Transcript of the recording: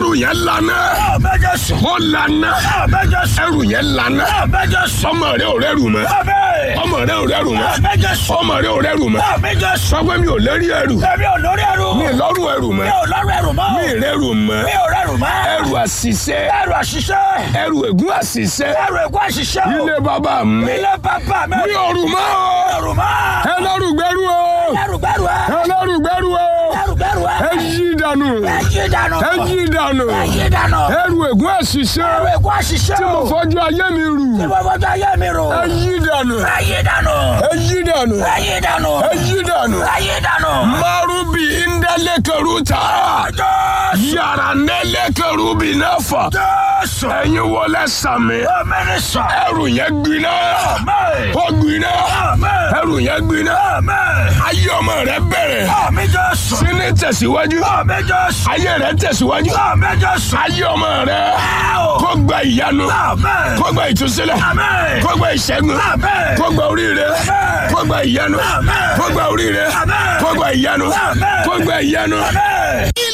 ẹrù yẹn lana Àmín Jésù. ó lana Àmín Jésù. ẹrù yẹn lana Àmín Jésù. ọmọ rẹ ò rẹrù mọ́ Àmín. ọmọ rẹ ò rẹrù mọ́ Àmín Jésù. ọmọ rẹ ò rẹrù mọ́ Àmín Jésù. sọ pé mi ò lérí ẹrù Èmi ò lórí ẹrù. mi ì lọ́rùn ẹrù mọ́ Mi ò lọ́rùn ẹrù mọ́. mi ì rẹrù mọ́ Mi ò rẹrù mọ́. ẹrù àṣìṣe Ẹrù àṣìṣe. ẹrù ègún àṣìṣe Ẹrù ègún àṣìṣe. o. ilé bàbá mi Ilé bàbá mi. mi ò rù mọ́ o Ẹrù mọ́. ẹlọ́rù gbẹ́rù o Ẹrù gbẹ́rù ẹ. ẹlọ́rù gbẹ́rù o Ẹrù gbẹ́rù ẹ. ẹ yí dànù Ẹ yí dànù. ẹ yí dànù Ẹ yí dànù. ẹrù ègún àṣìṣe Ẹrù ègún àṣìṣe. tí mo fọjú ayé mi rù Tí mo fọjú ayé mi rò. ẹ yí dànù Ẹ yí dànù. ẹ yí dànù Ẹ yí dànù. ẹ yí dànù Ẹ yí dànù. marubi ndalekaruta Jésù. yàrá nẹlẹkarubi náfa Jésù. ẹ̀yin wọlé sàmì Àmín sọ. ẹrù yẹn gbiná Àmín. ó gbiná Àmín. ẹrù yẹn gbiná Àmín. ayé ọmọ rẹ bẹ̀rẹ̀ Àmín Jésù. sínú tẹ̀síwájú Àmín Jésù. ayé rẹ tẹ̀síwájú Àmín Jésù. ayé ọmọ rẹ Áò. kó gba ìyanu Àmín. kó gba ìtúsílẹ̀ Àmín. kó gba ìṣẹ́gun Àmín. kó gba oríire Àmín. kó gba ìyanu Àmín. kó gba oríire Àmín. kó gba ìyanu Àmín. kó gba ìyanu. Àmín.